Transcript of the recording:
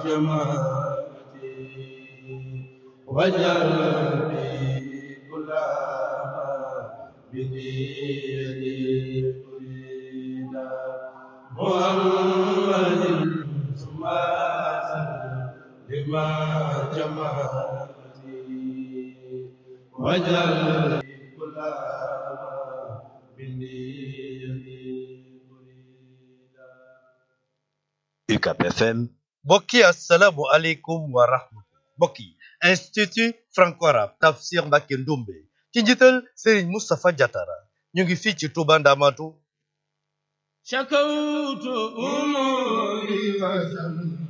جمالتي وجل بي كل بنيتي أريد محمد ثم لما جمالتي وجل بي كل بنيتي أريد UCAP FM mbokk yi asalaamualeykum wa rahmatulah mbokk yi institut franco-arabe Tafsir Mbacké Ndoumbe ci njiital Serigne Moustapha Diatara ñu ngi fii ci Touba Ndamatu شكوت أموري وزن